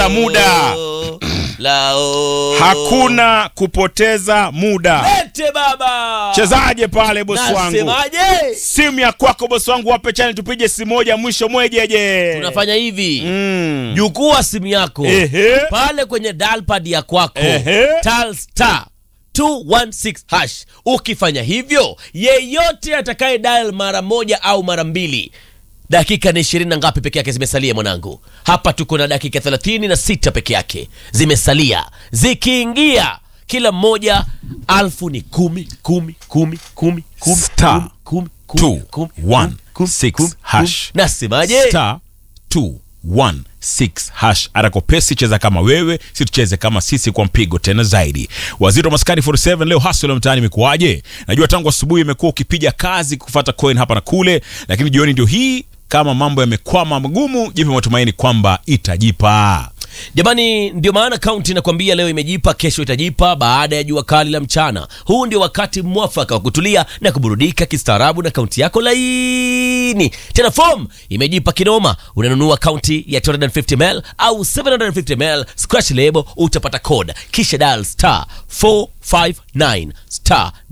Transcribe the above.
muda lao hakuna kupoteza muda Lete baba chezaje pale bosi wangu nasemaje simu ya kwako bosi wangu wape chani tupige simu moja mwisho mwejeje tunafanya hivi mm. jukua simu yako Ehe. pale kwenye dalpad ya kwako Ehe. tal star 216 hash ukifanya hivyo yeyote atakaye dial mara moja au mara mbili dakika ni ishirini na ngapi peke yake zimesalia mwanangu hapa tuko na dakika thelathini na sita peke yake zimesalia zikiingia kila mmoja alfu ni kumi kumi kumi kumi kumi Star kumi, kumi, two, kumi, one, kumi, six, kumi, hash. kumi. nasemaje star 216 hash arakopesi cheza kama wewe si tucheze kama sisi kwa mpigo tena zaidi waziri wa maskani 47 leo hasla mtaani imekuwaje najua tangu asubuhi imekuwa ukipiga kazi kufata coin hapa na kule lakini jioni ndio hii kama mambo yamekwama magumu jipe matumaini kwamba itajipa jamani ndio maana kaunti inakwambia leo imejipa kesho itajipa baada ya jua kali la mchana huu ndio wakati mwafaka wa kutulia na kuburudika kistaarabu na kaunti yako laini tena fom imejipa kinoma unanunua kaunti ya 250ml au 750ml scratch label utapata code kisha dial star 459 star